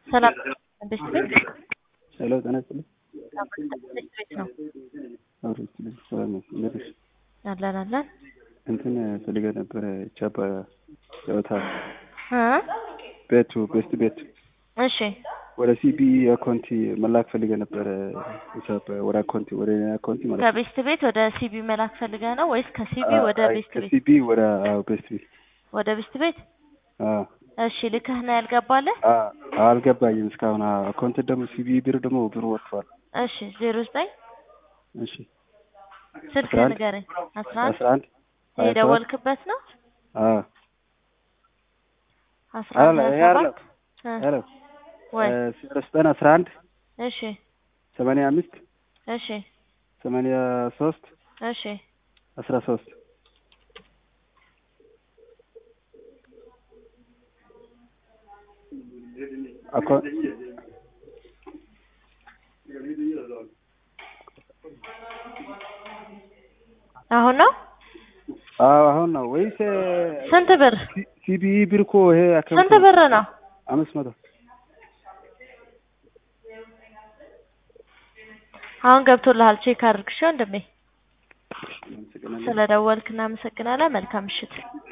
ሰላም እንዴት ነሽ? ሄሎ ጤና ይስጥልኝ። እንዴት ቤት ነው አብሮ ይስጥልኝ። ሰላም ነው። እንዴት ነሽ? አለን አለን እንትን ፈልገህ ነበረ ቻባ ጨዋታ እ ቤቱ ቤስት ቤት እሺ ወደ ሲቢ አካውንቲ መላክ ፈልገህ ነበረ ሂሳብ ወደ አካውንቲ ወደ እኔ አካውንቲ ማለት ነው። ከቤስት ቤት ወደ ሲቢ መላክ ፈልገህ ነው ወይስ ከሲቢ ወደ አይ፣ ቤስት ቤት? ከሲቢ ወደ አዎ ቤስት ቤት ወደ ቤስት ቤት አዎ እሺ ልከህ ነው ያልገባልህ? አ- አልገባኝም እስካሁን። አዎ፣ አካውንት ደግሞ ሲቢ ብር ደግሞ ብሩ ወጥቷል። እሺ ዜሮ ዘጠኝ እሺ ስልክ አስራ አንድ ንገረኝ። አስራ አንድ አስራ አንድ ሀያ ሰባት የደወልክበት ነው? አዎ አስራ አለ አንድ ይሄ ሀያ አይደለም ሰባት እ ሄሎ ወይ ዘጠኝ አስራ አንድ እሺ ሰማንያ አምስት እሺ ሰማንያ ሶስት እሺ አስራ ሶስት አካውንት አሁን ነው አዎ አሁን ነው ወይስ ስንት ብር ሲቢኢ ብር እኮ ይሄ አካውንት ስንት ብር ነው? አምስት መቶ አሁን ገብቶልሃል። ቼክ አድርግ እሺ ወንድሜ። አመሰግናለሁ። ስለደወልክ እናመሰግናለን። መልካም ምሽት።